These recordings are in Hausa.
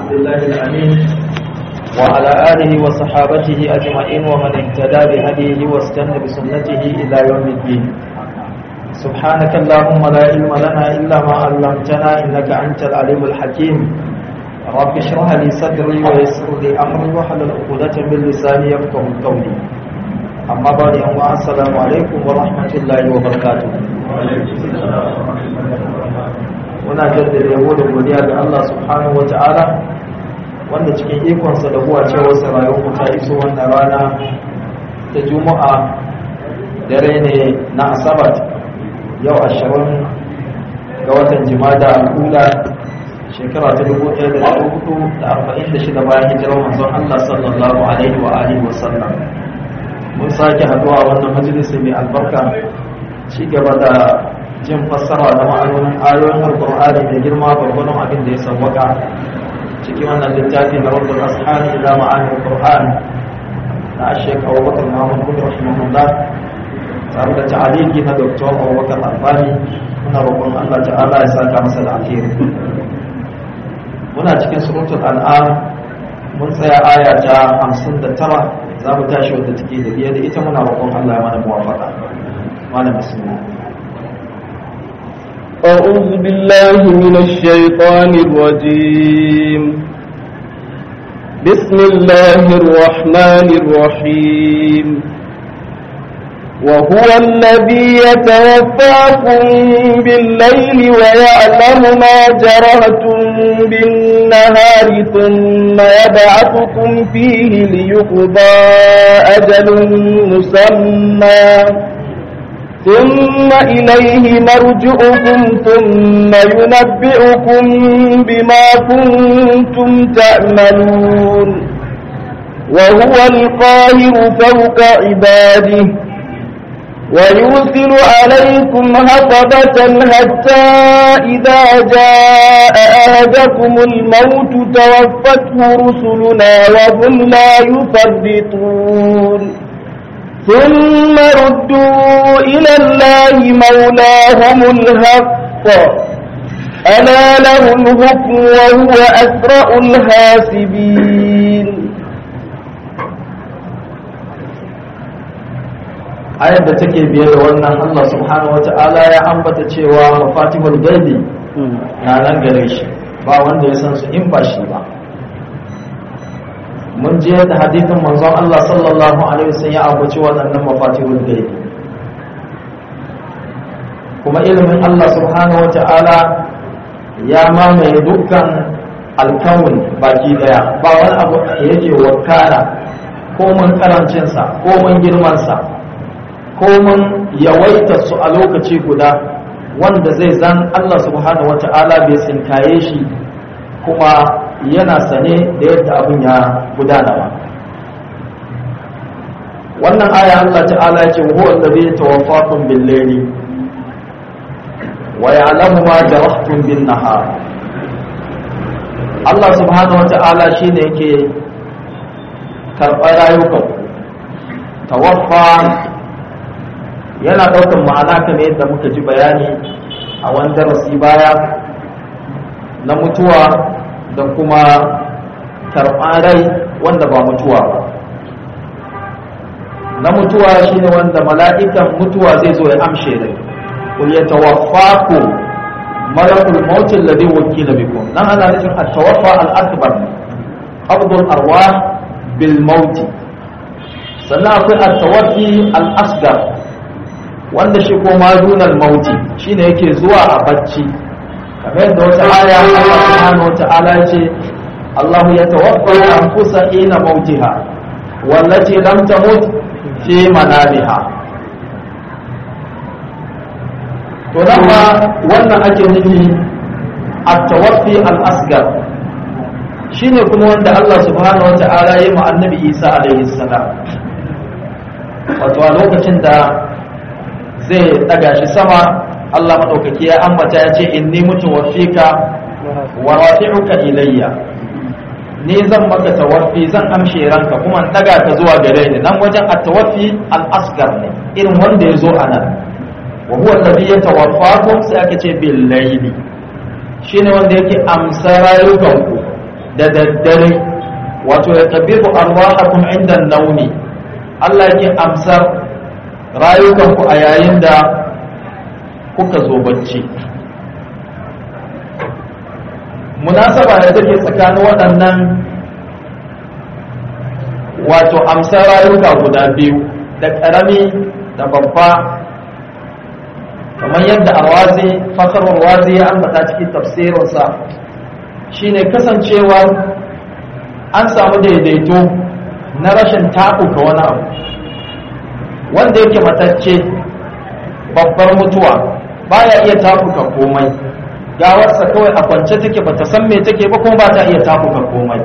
عبد الله الأمين وعلى آله وصحابته أجمعين ومن اهتدى بهديه واستنى بسنته إلى يوم الدين سبحانك اللهم لا علم لنا إلا ما علمتنا إنك أنت العليم الحكيم رب اشرح لي صدري ويسر لي أمري واحلل عقدة من لساني يفقه قولي أما بعد السلام عليكم ورحمة الله وبركاته muna jaddada yabo da godiya ga Allah subhanahu wa ta'ala wanda cikin ikonsa da huwa cewa rayuwar mu ta iso wannan rana ta juma'a dare ne na asabar yau ashirin ga watan jimada al'ula shekara ta dubu ɗaya da ɗari hudu da arba'in da shida bayan hijirar manzon Allah sallallahu alaihi wa alihi wa sallam mun sake haduwa wannan majalisi mai albarka ci gaba da jin fassara da ma'anonin ayoyin alkur'ani da girma gwargwadon abin da ya sauwaka cikin wannan littafi na rabbul ashani ila ma'anin alkur'an na ashek abubakar muhammad kudu rahimahullah tare da ta'aliki na doktor abubakar albani muna roƙon allah ta'ala ya saka masa da alheri muna cikin suratul al'am mun tsaya aya ta hamsin da tara za mu tashi wadda take da biye da ita muna roƙon allah ya mana muwafaka malam bismillah أعوذ بالله من الشيطان الرجيم بسم الله الرحمن الرحيم وهو الذي يتوفاكم بالليل ويعلم ما جرهتم بالنهار ثم يبعثكم فيه ليقضى أجل مسمى ثم إليه مرجعكم ثم ينبئكم بما كنتم تعملون وهو القاهر فوق عباده ويرسل عليكم هفظة حتى إذا جاء أهدكم الموت توفته رسلنا وهم لا يفرطون ثم ردوا إلى الله مولاهم الحق ألا له الحكم وهو أسرع الحاسبين ayar da take biye da wannan Allah subhanahu wata'ala ya ambata cewa mafatihul gaibi na nan gare shi ba wanda ya san su in ba shi ba mun je da hadithin manzon Allah sallallahu alaihi wasallam ya ambaci waɗannan mafatihul gaibi kuma ilimin Allah subhanahu wata'ala ya mamaye dukkan alkawun baki daya ba wani abu da yake wakana ko mun karancinsa ko mun girmansa ko mun yawaita su a lokaci guda wanda zai zan Allah subhanahu wata'ala bai tsinkaye shi kuma yana sane da yadda abin ya gudana ba wannan aya Allah ta'ala ya ce huwa allazi yatawaffakum bil layli wa ya'lamu ma jarahtum bin nahar Allah subhanahu wata'ala shine yake karɓar rayukan tawaffa yana ɗaukar ma'ana kamar yadda muka ji bayani a wani darasi baya na mutuwa da kuma karɓar rai wanda ba mutuwa ba na mutuwa shine wanda mala'ikan mutuwa zai zo ya amshe rai kul ya tawaffaku malakul maut alladhi wakila bikum nan ana nufin at-tawaffa al-akbar qabdul arwah bil maut sannan akwai at-tawaffi al-asghar wanda shi ko madunal mauti shine yake zuwa a bacci kamar yadda wata aya Allah subhanahu wa ta'ala ya ce Allah ya tawaffa anfusa ina mautiha wallati lam tamut fi manamiha to nan ma wannan ake nufi at-tawaffi al-asghar shine kuma wanda Allah subhanahu wa ta'ala ya yi ma annabi Isa alaihi salam wato a lokacin da zai daga shi sama Allah maɗaukaki ya ambata ya ce inni mutu wafika wa rafi'uka ilayya ni zan maka tawaffi zan amshe ranka kuma daga ka zuwa gare ni nan wajen at-tawaffi al-asghar ne irin wanda ya zo anan wa huwa alladhi yatawaffakum sai aka ce bil layli shine wanda yake amsa rayukanku da daddare wato ya tabiru arwahakum inda nauni Allah yake amsar rayukanku a yayin da kuka zo bacci munasaba da take tsakanin waɗannan wato amsar rayuka guda biyu da ƙarami da babba kamar yadda arwazi fakarwar wazi ya ambata cikin tafsirinsa shine kasancewar an samu daidaito na rashin taɓuka wani abu wanda yake matacce babbar mutuwa baya iya taɓuka komai gawarsa kawai a kwance take bata san me take ba kuma ba ta iya taɓuka komai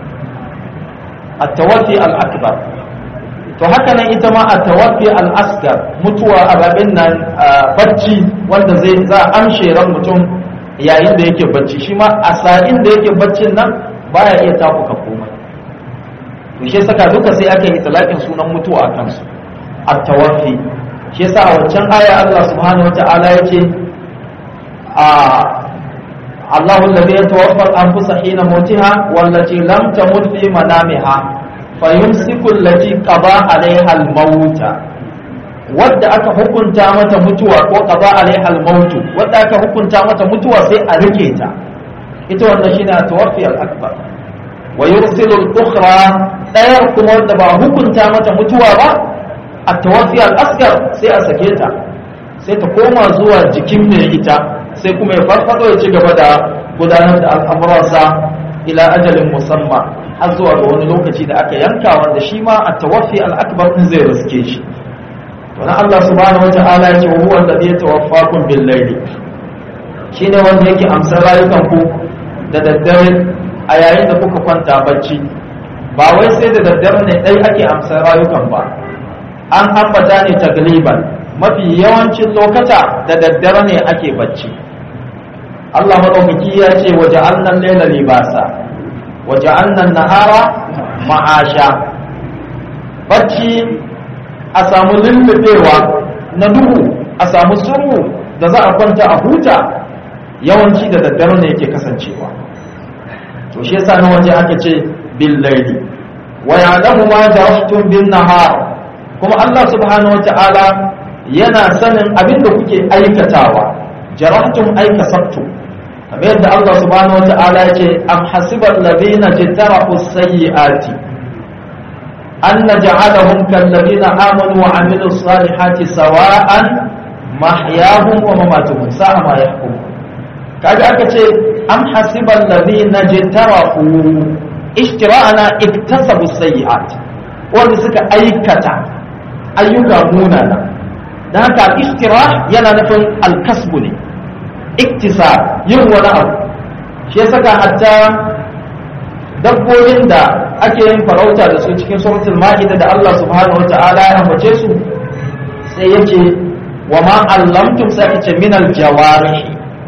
a tawafi al'akbar to haka nan ita ma a tawafi al'askar mutuwa a babin nan bacci wanda zai za a amshe ran mutum yayin da yake bacci shi ma a sa'in da yake baccin nan baya iya tafuka komai to shi saka duka sai aka yi talakin sunan mutuwa a kansu a tawafi shi yasa a wancan aya Allah subhanahu wata'ala ya ce a Allahu alladhi yatawaffa al-anfusa hina mautiha wallati lam tamut fi manamiha fayumsiku allati qada alaiha al-mauta wadda aka hukunta mata mutuwa ko qada alaiha al-mautu wadda aka hukunta mata mutuwa sai a rike ta ita wannan shine tawaffi al-akbar wa yursilu al-ukhra dayar kuma wadda ba hukunta mata mutuwa ba at-tawaffi al-asghar sai a sake ta sai ta koma zuwa jikin mai ita sai kuma ya farfado ya ci gaba da gudanar da al'amuransa ila ajalin musamman har zuwa ga wani lokaci da aka yanka wanda shi ma a tawaffi al'akbar din zai riske shi to na Allah subhanahu wata'ala ya ce wa huwa alladhi yatawaffakum bil layli shine wanda yake amsar rayukan ku da daddare a yayin da kuka kwanta bacci ba wai sai da daddare ne dai ake amsar rayukan ba an ambata ne tagliban mafi yawancin lokata da daddare ne ake bacci Allah madaukaki ya ce waje annan laila libasa waje annan nahara ma'asha bacci a samu lullubewa na duhu a samu suru da za a kwanta a huta yawanci da daddare ne yake kasancewa to shi yasa na waje aka ce bil laili wa ya'lamu ma jarahtum bin nahar kuma Allah subhanahu wata'ala yana sanin abin da kuke aikatawa jarahtum aikasabtum kamar yadda Allah subhanahu wata'ala ya ce am hasibal ladina jtarahu sayyiati an naj'alahum kal ladina amanu wa amilus salihati sawa'an mahyahum wa mamatuhum sa'a ma yahkum kaga aka ce am hasibal ladina jtarahu ishtira'ana iktasabu sayyiat wanda suka aikata ayyuka munana da haka ishtira yana nufin alkasbu ne iktisa yin wani abu shi ya saka hatta dabbobin da ake yin farauta da su cikin suratul ma'ida da Allah subhanahu wata'ala ya ambace su sai yace wa ma allamtum sai yace min aljawarih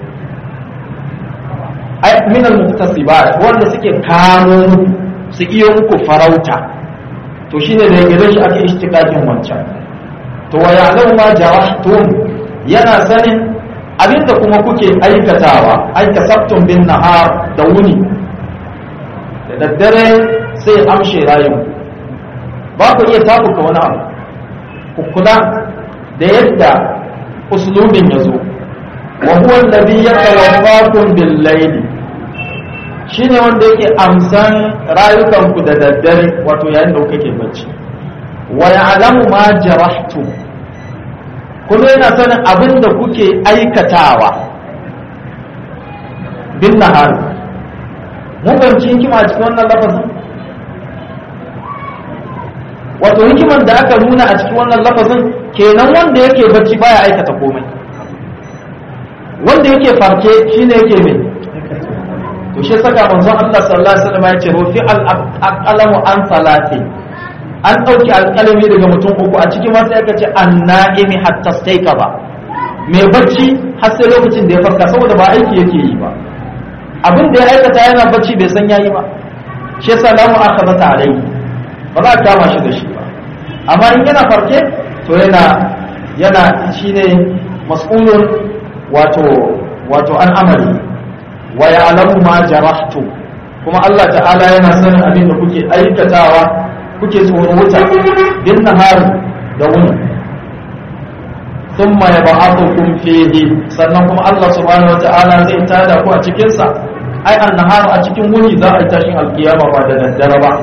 ay min almuktasibat wanda suke kamo su iya muku farauta to shine da gare shi ake ishtiqaqin wancan to wa ya'lamu ma jarahtum yana sanin abinda kuma kuke aikatawa ai kasabtum bin nahar da wuni da daddare sai amshe rayu ba ku iya tabuka wani abu ku kula da yadda uslubin ya zo wa huwa alladhi yatawaffakum bil layli shine wanda yake amsan rayukanku da daddare wato yayin da kuke bacci wa ya'lamu ma jarahtum kuma yana sanin abin da kuke aikatawa bin nahar mun fahimci hikima a cikin wannan lafazin wato hikiman da aka nuna a cikin wannan lafazin kenan wanda yake bacci baya aikata komai wanda yake farke shine yake mai to shi saka manzon Allah sallallahu alaihi wasallam ya ce rufi al-aqlamu an salati an ɗauki alƙalami daga mutum uku a cikin masu aka ce an na'imi hatta staika ba mai bacci har sai lokacin da ya farka saboda ba aiki yake yi ba abin da ya aikata yana bacci bai san yayi ba shi yasa la mu akhadata alayhi ba za a kama shi da shi ba amma in yana farke to yana yana shine mas'ulun wato wato an amali wa ya'lamu ma jarahtu kuma Allah ta'ala yana sanin abin da kuke aikatawa kuke tsoro wuta bin nahar da wuni thumma yab'athukum fihi sannan kuma Allah subhanahu wata'ala zai tada ku a cikin sa ai annahar a cikin wuni za a yi tashin alkiyama ba da daddare ba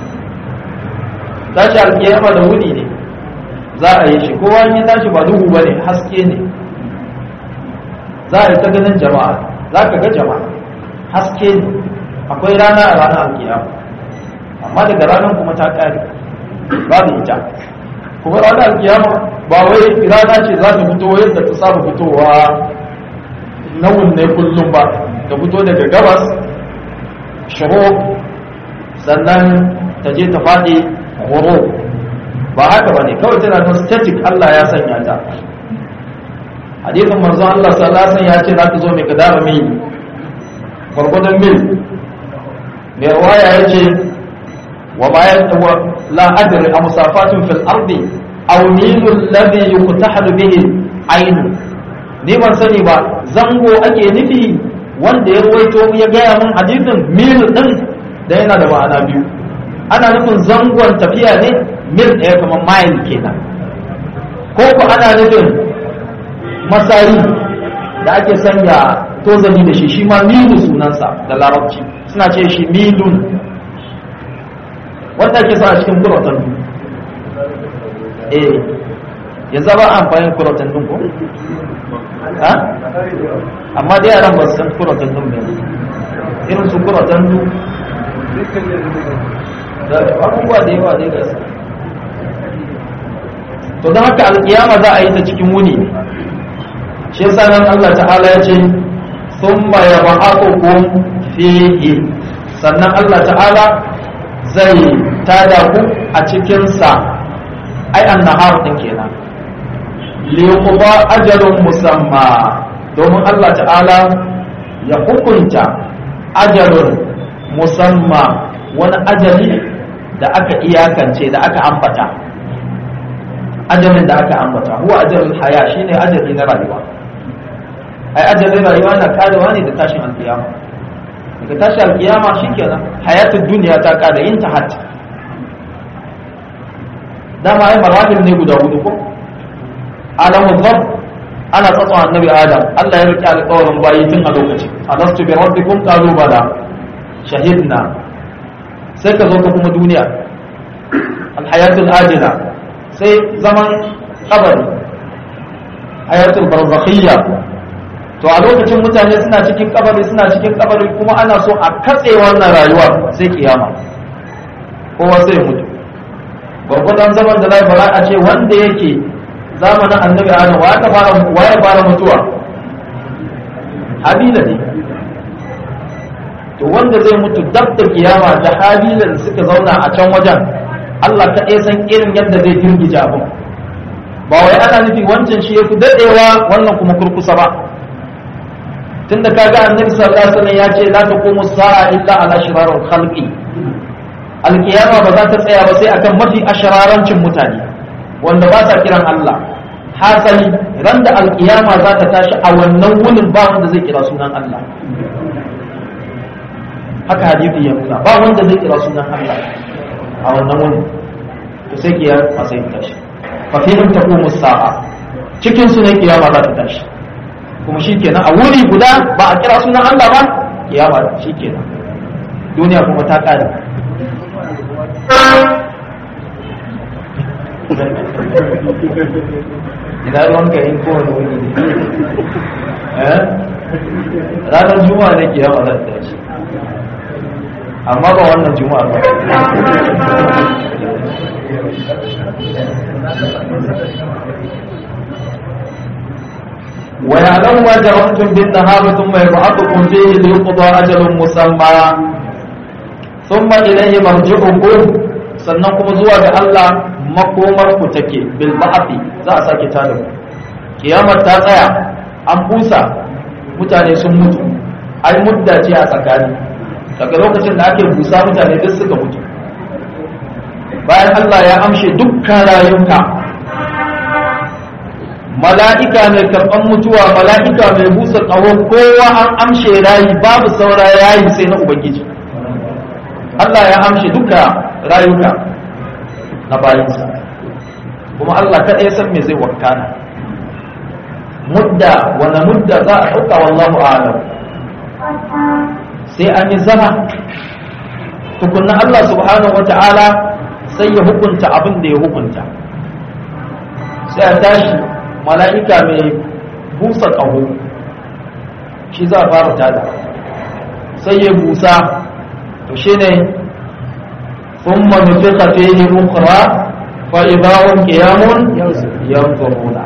tashi alkiyama da wuni ne za a yi shi kowa in ya tashi ba duhu bane haske ne za a yi ta ganin jama'a za ka ga jama'a haske ne akwai rana a ranar alkiyama amma daga ranar kuma ta kare babu ita kuma ranar alkiyama ba wai rana ce za ta fito yadda ta saba fitowa na ne kullum ba ta fito daga gabas shiro sannan ta je ta faɗi horo ba haka ba ne kawai tana ta static Allah ya sanya ta hadisin manzon Allah sallallahu alaihi wasallam ya ce za ta zo mai kadara mil gwargwadon mil mai ruwaya ya ce wa bayan la adri a musafatun fil ardi aw milul ladhi yuqtahadu bihi ainu ni ban sani ba zango ake nufi wanda ya ruwaito ya gaya min hadisin mil din da yana da ma'ana biyu ana nufin zangon tafiya ne mil ɗaya kamar mile kenan ko ku ana nufin masari da ake sanya tozali da shi shi ma milu sunansa da larabci suna ce shi milun wanda ake sa a cikin kuratan eh yanzu ba amfani kuratan din ko ha amma dai yaran ba su san kuratan din ba irin su kuratan din da abubuwa da yawa dai gasa to don haka alkiyama za a yi ta cikin wuni shi yasa nan Allah ta'ala ya ce thumma yab'athukum fihi sannan Allah ta'ala zai tada ku a cikin sa ai annahar din kenan li yuqda ajalun musamma domin Allah ta'ala ya hukunta ajalun musamma wani ajali da aka iyakance da aka ambata ajalin da aka ambata huwa ajalin haya shine ajali na rayuwa ai ajalin rayuwa na karewa ne da tashin alkiyama daga tashin alkiyama shikenan hayatul duniya ta kada yin tahat dama ai marahil ne guda hudu ko alamu dhab ana tsatsa annabi adam Allah ya rike alƙawarin bayi tun a lokaci alastu bi rabbikum qalu bala shahidna sai ka zo ka kuma duniya alhayatul ajila sai zaman kabari hayatul barzakhiyya to a lokacin mutane suna cikin kabari suna cikin kabari kuma ana so a katse wannan rayuwa sai kiyama kowa sai ya mutu gwargwadon zaman da zai fara a ce wanda yake zamanin annabi adam wa ya fara wa ya fara mutuwa habila ne to wanda zai mutu dab da kiyama da habila da suka zauna a can wajen Allah kaɗai san irin yadda zai girgije abin ba wai ana nufi wancan shi ya fi daɗewa wannan kuma kurkusa ba tunda kaga annabi sallallahu alaihi wasallam ya ce la taqumu sa'a illa ala shirarul khalqi alkiyama ba za ta tsaya ba sai akan mafi ashirarancin mutane wanda ba sa kiran Allah hasali ran da alkiyama za ta tashi a wannan wunin ba wanda zai kira sunan Allah haka hadisi ya nuna ba wanda zai kira sunan Allah a wannan wunin to sai kiyama sai ta tashi fa fihim taqumu sa'a cikin su ne kiyama za ta tashi kuma shikenan a wuri guda ba a kira sunan Allah ba kiyama shikenan duniya kuma ta kare ina ruwan ka in kowane wuni ne ranar juma'a ne ke yawa zan tashi amma ba wannan juma'a ba ويعلم ما جرحتم بالنهار ثم يبعثكم فيه ليقضى أجل مسمى ثم إليه مرجعكم sannan kuma zuwa ga Allah makomar ku take bil ba'thi za a sake tada ku kiyamar ta tsaya an busa mutane sun mutu ai mudda ce a tsakani daga lokacin da ake busa mutane duk suka mutu bayan Allah ya amshe dukkan rayuka mala'ika mai karɓan mutuwa mala'ika mai busa ƙaho kowa an amshe rayi babu saura rayi sai na ubangiji Allah ya amshi duka rayuka na bayinsa kuma Allah kaɗai ya san me zai wakana mudda wani mudda za a ɗauka wallahu alam sai an yi zama tukunna Allah subhanahu wa ta'ala sai ya hukunta abin da ya hukunta sai a tashi mala'ika mai busa ƙaho shi za a fara tada sai ya busa to shi ne sun manufi fihi ukra fa idahum qiyamun yanzuruna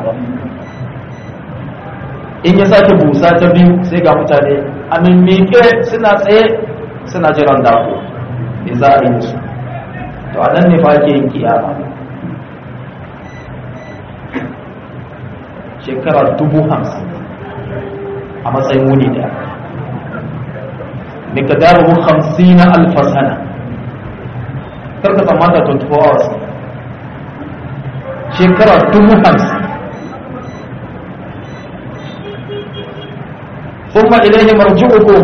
in ya sake busa ta biyu sai ga mutane a mimmike suna tsaye suna jiran dako me za a yi su to a nan ne fa ake yin kiyama shekara dubu hamsin a matsayin wuni daya mikadaru hamsin na alfasana karka tsammata 24 hours shekara dubu hamsin kuma ilaihi marji'ukum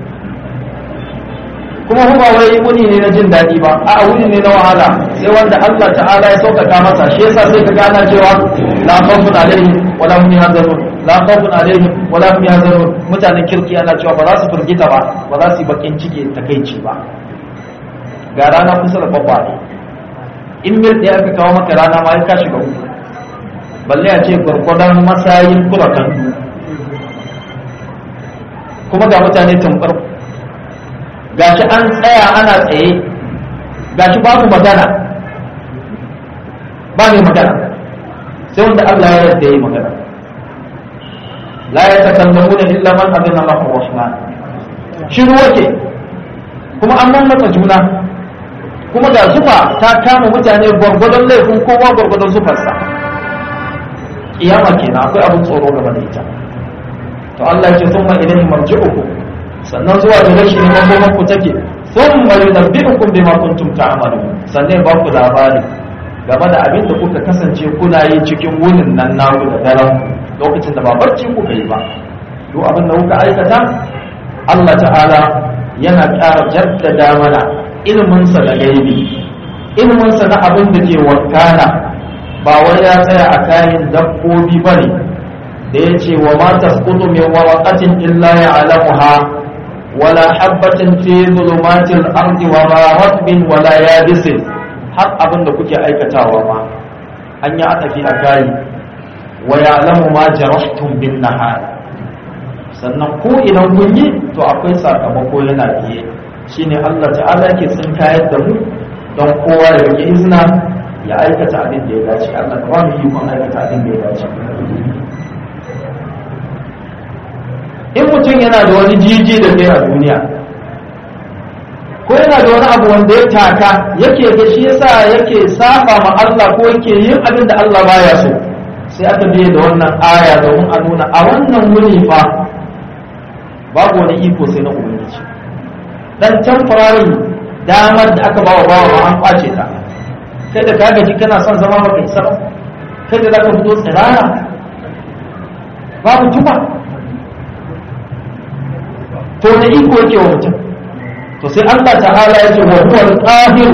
kuma kuma wai wuni ne na jin daɗi ba a wuni ne na wahala sai wanda Allah ta'ala ya sauƙaƙa masa shi yasa sai ka gana cewa la khawfun alaihim wala hum yahzanun la khawfun alaihim wala hum yahzanun mutanen kirki ana cewa ba za su firgita ba ba za su yi bakin ciki takeici ba ga rana kusa da babba ne in mil ɗaya aka kawo maka rana ma ya ka shiga uku balle a ce gwargwadon masayin kurakan kuma ga mutane tambar gashi an tsaya ana tsaye gashi babu magana ba mai magana sai wanda Allah ya yarda yi magana la ya takallamu da illa man abin Allah rahman shiru wake kuma an mamata juna kuma ga zufa ta kama mutane gwargwadon laifin kowa gwargwadon zufarsa kiyama kenan akwai abin tsoro game da ita to Allah ya ce thumma ilayhi marji'ukum sannan zuwa da shi ne makoman ku take thumma yunabbi'ukum bima kuntum ta'malun sannan ba ku labari game da abin da kuka kasance kuna yi cikin wunin nan naku da daren lokacin da ba barci kuka yi ba duk abin da kuka aikata Allah ta'ala yana ƙara jaddada mana ilminsa da gaibi ilminsa na abin da ke wakana ba wai ya tsaya a kayan dabbobi ba ne da ya ce wa ma tasqutu min waraqatin illa ya'lamuha wala habatin fi zulumatil ardi wa ma ratbin wala yabisin har abin da kuke aikatawa ma an yi atafi a kayi wa ya'lamu ma jarahtum bin nahar sannan ko idan kun yi to akwai sakamako yana biye shine Allah ta'ala ke tsinkayar da mu don kowa ya rike izina ya aikata abin da ya dace Allah ka ba mu yi kun aikata abin da ya dace in mutum yana da wani jiji da kai a duniya ko yana da wani abu wanda ya taka yake ga shi yasa yake saba ma Allah ko yake yin abin da Allah baya so sai aka biye da wannan aya domin a nuna a wannan wuni fa babu wani iko sai na ubangiji dan temporary damar da aka bawa bawa ma an kwace ta kai da ka gaji kana son zama baka isa ba kai da zaka fito tsirara babu tuba to na iko yake wa mutum to sai Allah ta'ala ya ce wa huwa al-qahir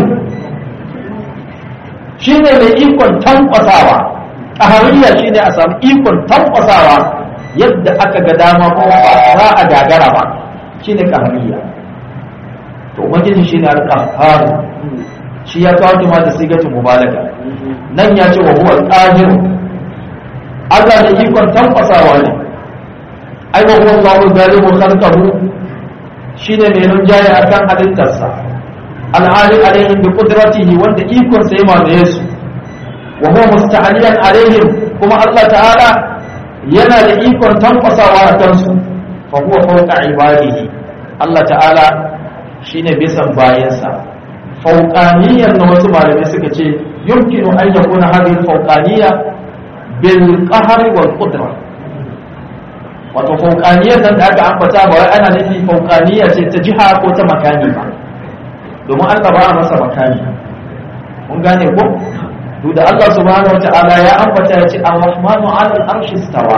shine mai ikon tankwasawa qahariya shine a samu ikon tankwasawa yadda aka ga dama ko ba za a gagara ba shine qahariya to ubangiji shine al-qahhar shi ya kawo ma da sigatu mubalaga nan ya ce wa huwa al-qahir Allah da ikon tankwasawa ne ai wa huwa Allahu zalimu khalqahu shine mai rinjaye akan halittarsa alhali alaihim bi qudratihi wanda ikon sa yama da yesu wa huwa musta'aliyan alaihim kuma Allah ta'ala yana da ikon tankwasawa a kansu fa huwa fawqa ibadihi Allah ta'ala shine bisan bayansa fawqaniyan na wasu malamai suka ce yumkinu an yakuna hadhihi fawqaniyya bil qahri wal qudrah wato faukaniyar nan da aka ambata ba wai ana nufi faukaniya ce ta jiha ko ta makani ba domin Allah ba a masa makani mun gane ko duk da Allah subhanahu wata'ala ya ambata ya ce ar-rahmanu 'ala al-arshi istawa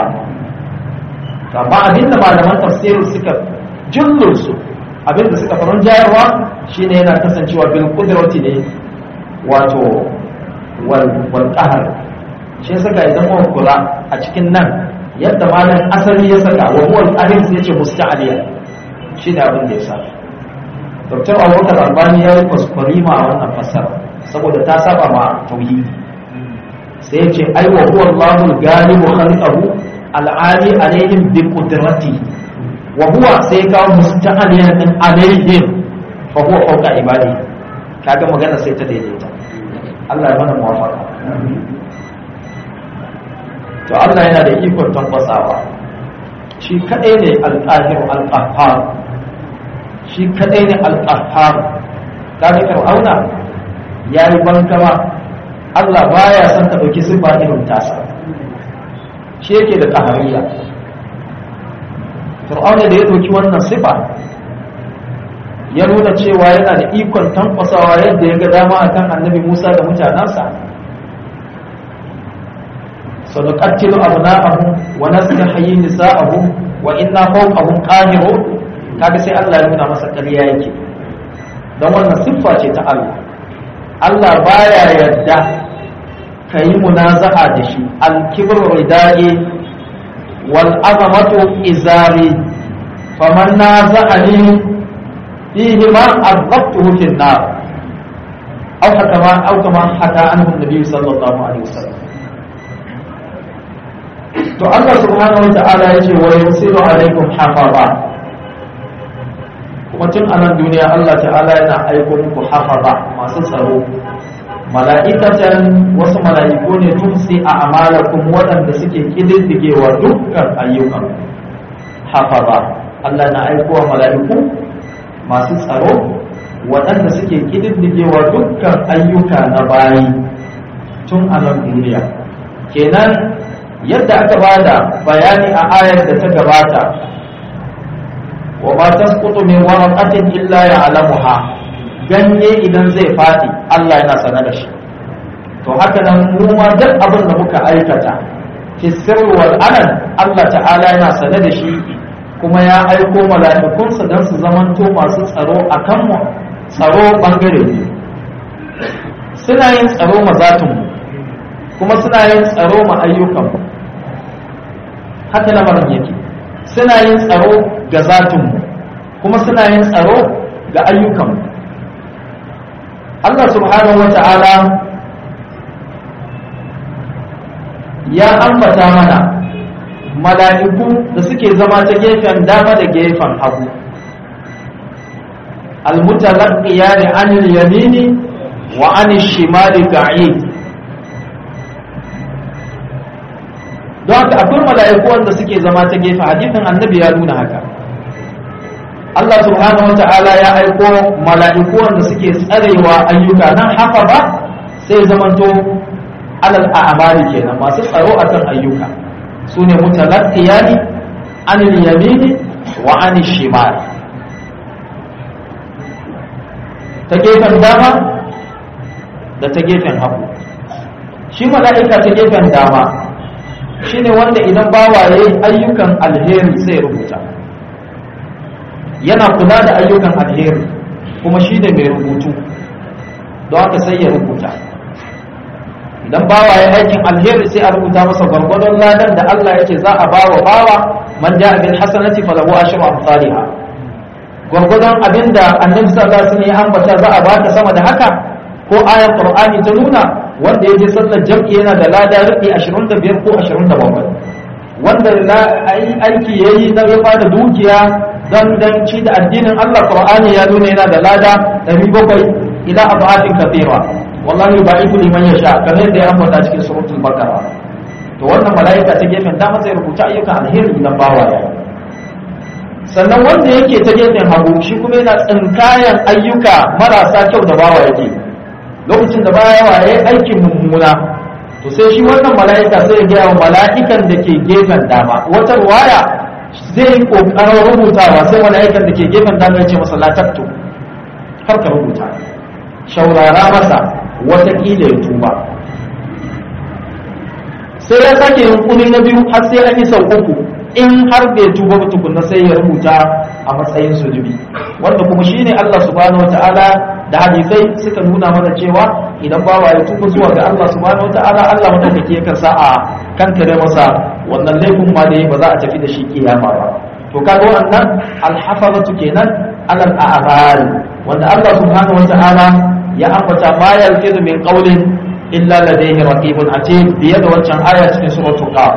amma abinda malaman tafsiri suka jullun su abinda suka faran jayarwa shine yana kasancewa bil qudrati ne wato wal wal qahr shi saka idan mun kula a cikin nan yadda malam asali ya saka wa huwa al-qadir sai yace musta'aliya shine abin da ya sa Dr. Abubakar Albani ya yi kuskurima a wannan fassara saboda ta saba ma tauhidi sai ya ce ai wa huwa Allahul galibu khalqahu al'ali alaihim bi qudrati wa huwa sai ya kawo musta'aliyan din alaihim fa huwa fawqa ibadi kaga magana sai ta daidaita Allah ya mana muwafaqa to Allah yana da ikon tabbasawa shi kadai ne al-qahir al-qahhar shi kadai ne al-qahhar kaga fir'auna yayi bankama Allah baya son ka dauki sifa irin tasa shi yake da qahariya fir'auna da ya dauki wannan sifa ya nuna cewa yana da ikon tankwasawa yadda ya ga dama akan annabi Musa da mutanansa سنقتل أبناءهم ونستحيي نساءهم وإنا فوقهم قاهرون kaga sai Allah ya nuna masa ƙarya yake don wannan siffa ce ta Allah Allah baya yadda ka yi munaza'a da shi al-kibr ridai wal azamatu izari faman naza'ani fihi ma azabtuhu fi an-nar aw kama aw kama haka anhu an-nabi sallallahu alaihi wasallam to Allah subhanahu wata'ala ya ce wa yusiru alaikum hafaza kuma tun a nan duniya Allah ta'ala yana aiko muku hafaza masu tsaro mala'ikatan wasu mala'iku ne tun sai a amalakum waɗanda suke kididdigewa dukkan ayyukan hafaza Allah na aiko wa mala'iku masu tsaro waɗanda suke kididdigewa dukkan ayyuka na bayi tun a nan duniya kenan yadda aka bada bayani a ayar da ta gabata wa ma tasqutu min waraqatin illa ya'lamuha ganye idan zai fadi Allah yana sana da shi to haka nan mu ma duk abin da muka aikata fi sirri wal alan Allah ta'ala yana sana da shi kuma ya aiko mala'ikunsa don su zamanto masu tsaro a kanmu tsaro bangare ne suna yin tsaro mazatinmu kuma suna yin tsaro ma ayyukanmu haka lamarin yake suna yin tsaro ga zatinmu kuma suna yin tsaro ga ayyukanmu Allah subhanahu wa ta'ala ya ambata mana mala'iku da suke zama ta gefen dama da gefen hagu almutalaqiyani anil yamini wa anil shimali qa'id don haka akwai mala'iku wanda suke zama ta gefe hadisin annabi ya nuna haka Allah subhanahu wata'ala ya aiko mala'iku wanda suke tsarewa ayyuka nan haka ba sai zamanto alal a'mali kenan masu tsaro akan ayyuka su ne mutalaqqiyani anil yamini wa anil shimal ta gefen dama da ta gefen hagu shi mala'ika ta gefen dama shine wanda idan bawa ya yi ayyukan alheri sai rubuta yana kula da ayyukan alheri kuma shi ne mai rubutu don haka sai ya rubuta idan bawa ya aikin alheri sai a rubuta masa gwargwadon ladan da Allah yake za a bawa bawa man ja'a bil hasanati falahu ashru amsalha gwargwadon abinda annabi sallallahu alaihi wasallam ya ambata za a baka sama da haka ko ayar qur'ani ta nuna wanda ya je sallar jam'i yana da lada rufi 25 ko 27 wanda aiki ya yi na ya bada dukiya don don ci da addinin Allah Qur'ani ya nuna yana da lada 700 ila abatin kafira wallahi ba'iku liman yasha kamar da ya ambata cikin suratul baqara to wannan malaika ta gefen dama zai rubuta ayyukan alheri na bawa ya sannan wanda yake ta gefen hagu shi kuma yana tsinkayan ayyuka marasa kyau da bawa yake lokacin da baya yawa ya yi aikin mummuna to sai shi wannan mala'ika sai ya gaya wa mala'ikan da ke gefen dama wata ruwaya zai yi ƙoƙarin rubutawa sai mala'ikan da ke gefen dama ya ce masa latattu kar ka rubuta shaurara masa watakila ya tuba sai ya sake yunkuri na biyu har sai an yi sau uku in har bai tuba ba tukunna sai ya rubuta a matsayin zunubi wanda kuma shine Allah subhanahu wataala da hadisai suka nuna mana cewa idan bawa ya tuba zuwa ga Allah subhanahu wataala Allah madaukake yakan sa a kankare masa wannan laifin ma da ba za a tafi da shi kiyama ba to kaga wannan alhafazatu kenan alal a'mal wanda Allah subhanahu wataala ya ambata ma yalfizu min qawlin illa ladayhi raqibun atid biye da wancan aya cikin suratul qaf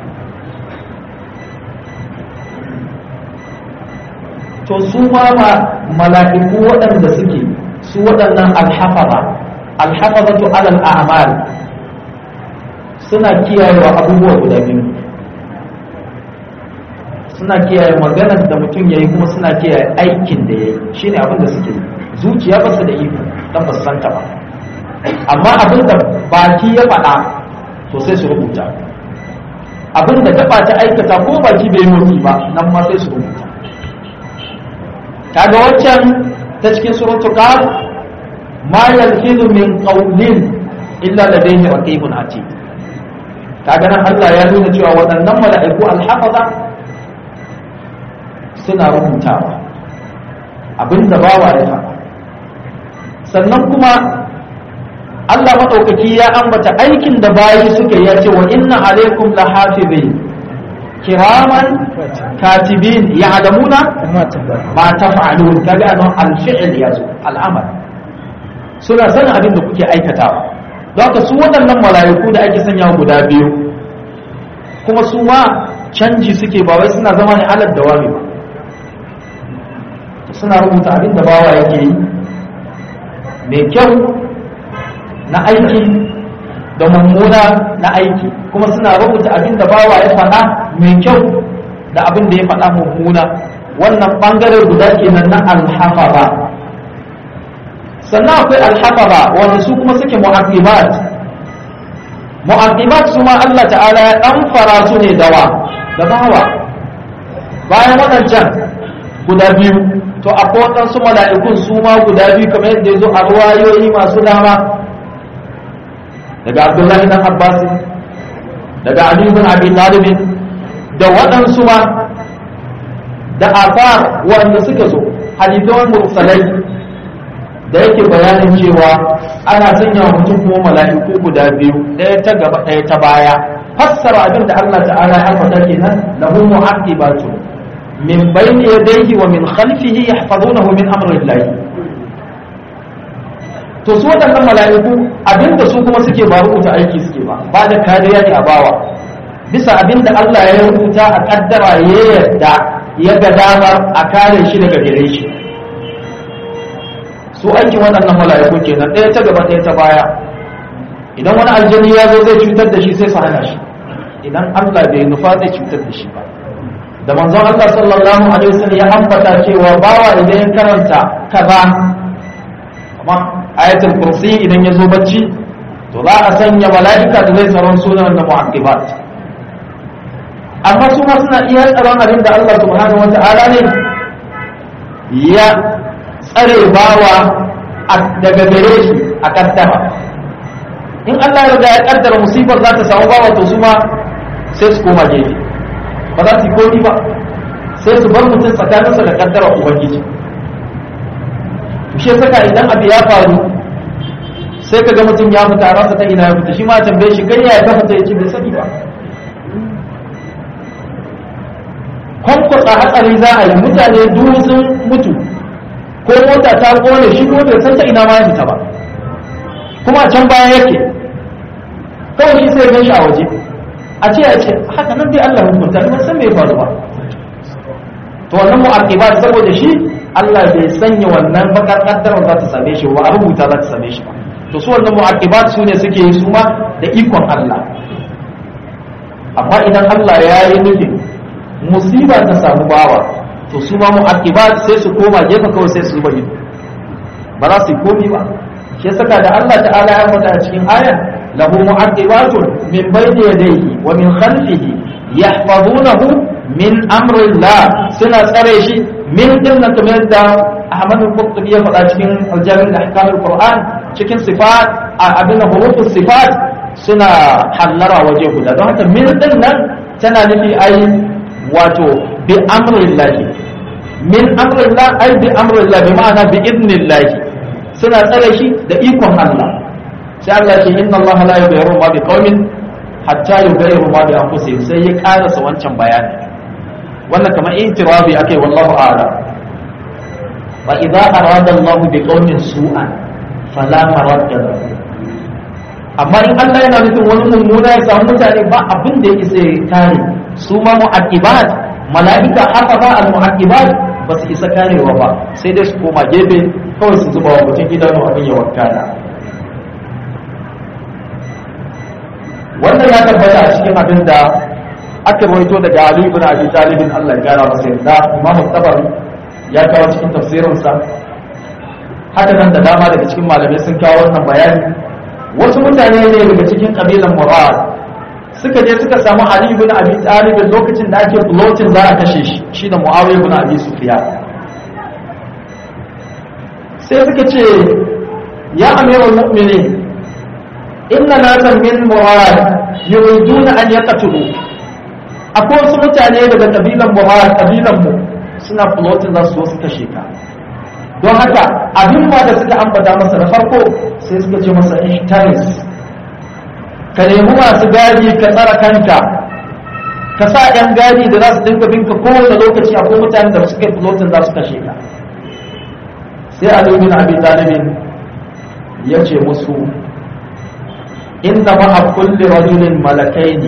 to su ma mala'iku waɗanda suke su waɗannan alhafaza alhafazatu alal a'mal suna kiyayewa abubuwa guda biyu suna kiyaye maganar da mutum ya yi kuma suna kiyaye aikin da ya yi shi ne abin da suke yi zuciya ba su da iko don ba su santa ba amma abin da baki ya faɗa to sai su rubuta abin da gaba ta aikata ko baki bai motsi ba nan ma sai su rubuta kaga waccan ta cikin suratul qaf ma yalfizu min qawlin illa ladayhi raqibun atid kaga nan Allah ya nuna cewa waɗannan mala'iku alhafaza suna rubutawa abinda bawa ya faɗa sannan kuma Allah maɗaukaki ya ambata aikin da bayi suka ya ce wa inna alaikum la hafizin kiraman katibin ya'lamuna ma taf'alun kaga nan al-fi'l yazo al-amal suna sanin abin da kuke aikatawa don haka su waɗannan mala'iku da ake sanya guda biyu kuma su ma canji suke ba wai suna zama ne alal dawami ba suna rubuta abin da bawa yake yi mai kyau na aiki da mummuna na aiki kuma suna rubuta abin da bawa ya faɗa mai kyau da abin da ya faɗa mummuna wannan ɓangare guda kenan na alhafaza sannan akwai alhafaza wanda su kuma suke mu'aqibat mu'aqibat su ma Allah ta'ala ya ɗan fara su ne dawa da bawa bayan waɗancan guda biyu to akwai waɗansu mala'ikun su ma guda biyu kamar yadda ya zo a ruwayoyi masu dama daga abdullahi dan abbas daga ali bin abi talib da waɗansu ma da afar wanda suka zo hadithan mursalai da yake bayanin cewa ana sanya mutum kuma mala'iku guda biyu ɗaya ta gaba ɗaya ta baya fassara abin da Allah ta'ala ya faɗa kenan lahu mu'aqibatu min bayni yadayhi wa min khalfihi yahfazunahu min amri Allah to su waɗannan mala'iku abinda su kuma suke ba rubuta aiki suke ba ba da kariya ne a bawa bisa abinda Allah ya rubuta a kaddara ya yarda ya ga damar a kare shi daga gare shi su aikin waɗannan mala'iku kenan ɗaya ta gaba ɗaya ta baya idan wani aljani ya zo zai cutar da shi sai su hana shi idan Allah bai nufa zai cutar da shi ba da manzon Allah sallallahu alaihi wasallam ya ambata cewa bawa idan ya karanta kaza amma ayatul kursi idan ya zo bacci to za a sanya mala'ika da zai tsaron sunan da mu'aqibat amma su ma suna iya tsaron abin da Allah subhanahu wata'ala ne ya tsare bawa daga gare shi a kaddara in Allah ya riga ya kaddara musibar za ta samu bawa to su ma sai su koma gefe ba za su yi kodi ba sai su bar mutum tsakaninsa da kaddara ubangiji shi saka idan abu ya faru sai ka ga mutum ya fita ransa ta ina ya fita shi ma tambaye shi kai ya fita ya ce bai sani ba kwankwasa hatsari za a yi mutane duhu sun mutu ko mota ta kone shi ko bai san ta ina ma ya fita ba kuma a can baya yake kawai shi sai gan shi a waje a ce a ce haka nan dai Allah hukunta ni ban san me ya faru ba to wannan mu'aqibat saboda shi Allah bai sanya wannan bakar kaddarar za ta same shi ba a rubuta za ta same shi ba to su wannan mu'aqibat su ne suke yi su ma da ikon Allah amma idan Allah ya yi nufin musiba ta samu bawa to su ma mu'aqibat sai su koma gefe kawai sai su bari ba za su yi komi ba shi saka da Allah ta'ala ya faɗa a cikin aya lahu mu'aqibatun min bayni yadayhi wa min khalfihi yahfazunahu min amrillah suna tsare shi min din nan kamar da Ahmad al-Qurtubi ya faɗa cikin al-Jami' al-Ahkam al-Qur'an cikin sifat abin da hurufus sifat suna hallara waje guda don haka min din nan tana nufi ai wato bi amrillah min amrillah ay bi amrillah bi ma'ana bi idnillah suna tsare shi da ikon Allah sai Allah ce inna Allah la yughayyiru ma bi qaumin hatta yughayyiru ma bi anfusihim sai ya karasa wancan bayani wannan kamar intirabi akai wallahu a'lam wa idza arada Allah bi qaumin su'an fala maradda lahu amma in Allah yana nufin wani mummuna ya samu mutane ba abin da yake sai kare su ma mu'aqibat mala'ika haka ba al mu'aqibat ba su isa karewa ba sai dai su koma gefe kawai su zuba wa mutum idanu abin ya wakana wannan ya tabbata a cikin abin da aka rawaito daga Ali ibn Abi Talib Allah ya gara masa yarda Imam Tabari ya kawo cikin tafsirinsa haka nan da dama daga cikin malamai sun kawo wannan bayani wasu mutane ne daga cikin kabilan Murad suka je suka samu Ali ibn Abi Talib lokacin da ake floating za a kashe shi shi da Muawiya ibn Abi Sufyan sai suka ce ya amirul mu'minin inna nasan min Murad yuriduna an yaqtulu akwai wasu mutane daga kabilan Murad kabilan mu suna floating za su zo su kashe ka don haka abin ma da suka ambata masa na farko sai suka ce masa ihtaris ka nemi masu gadi ka tsara kanka ka sa yan gadi da za su dinka binka kowane lokaci akwai mutanen da suka yi floating za su kashe ka sai Ali bin Abi Talib ya ce musu inna ma'a kulli rajulin malakaini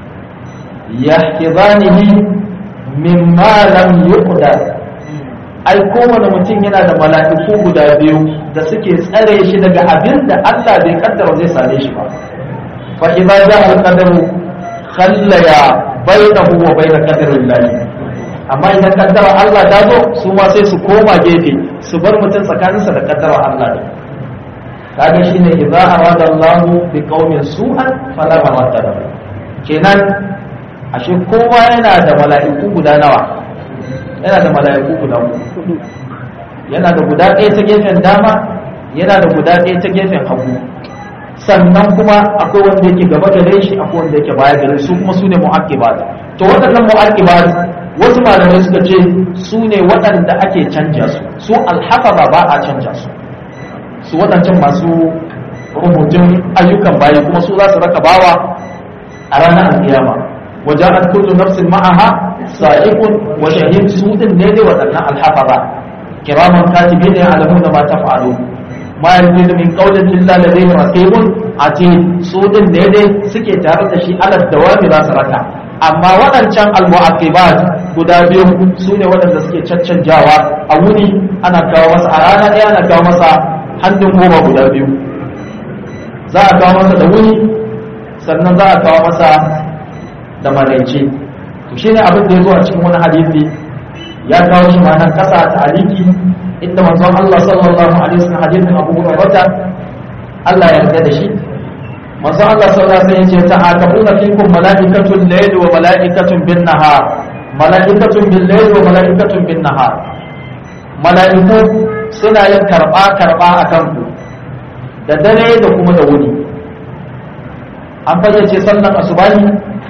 yahfizanihi mimma lam yuqdar ai kowane mutum yana da mala'iku guda biyu da suke tsare shi daga abin da Allah bai kaddara zai same shi ba fa idza ja'a al-qadaru khallaya bainahu wa bain qadarillah amma idan kaddara Allah ta zo su ma sai su koma gefe su bar mutum tsakaninsa da kaddara Allah ne kaga shine idza arada Allah bi qaumin su'an fala mawadda lahu kenan ashe kowa yana da mala'iku guda nawa yana da mala'iku guda hudu yana da guda ɗaya ta gefen dama yana da guda ɗaya ta gefen hagu sannan kuma akwai wanda yake gaba gare shi akwai wanda yake baya gare su kuma su ne mu'aqibat to waɗannan mu'aqibat wasu malamai suka ce su ne waɗanda ake canja su su alhafaza ba a canja su su waɗancan masu rubutun ayyukan bayi kuma su za su raka bawa a ranar alkiyama وجاءت كل نفس معها سائق وشهيد سود نيل ودنا الحفظة كراما كاتبين يعلمون ما تفعلون ما يلفظ من قول إلا لديه رقيب عتيد سود نيل سكي تارد شيء على الدوام لا سركا amma waɗancan almu'aqibat guda biyu su ne waɗanda suke caccanjawa a wuni ana kawo masa a rana ɗaya ana kawo masa hannun goma guda biyu za a kawo masa da wuni sannan za a kawo masa da maraice to shine abin da ya zo a cikin wani hadisi ya kawo shi ma nan kasa ta aliki inda manzon Allah sallallahu alaihi wasallam hadisin Abu Hurairah Allah ya yarda da shi manzon Allah sallallahu alaihi wasallam ya ce ta'aqabuna fikum malaikatun layli wa malaikatun bin nahar malaikatun bil layli wa malaikatun bin nahar malaiku suna yin karba karba akan ku da dare da kuma da wuni an fayyace sallan asubahi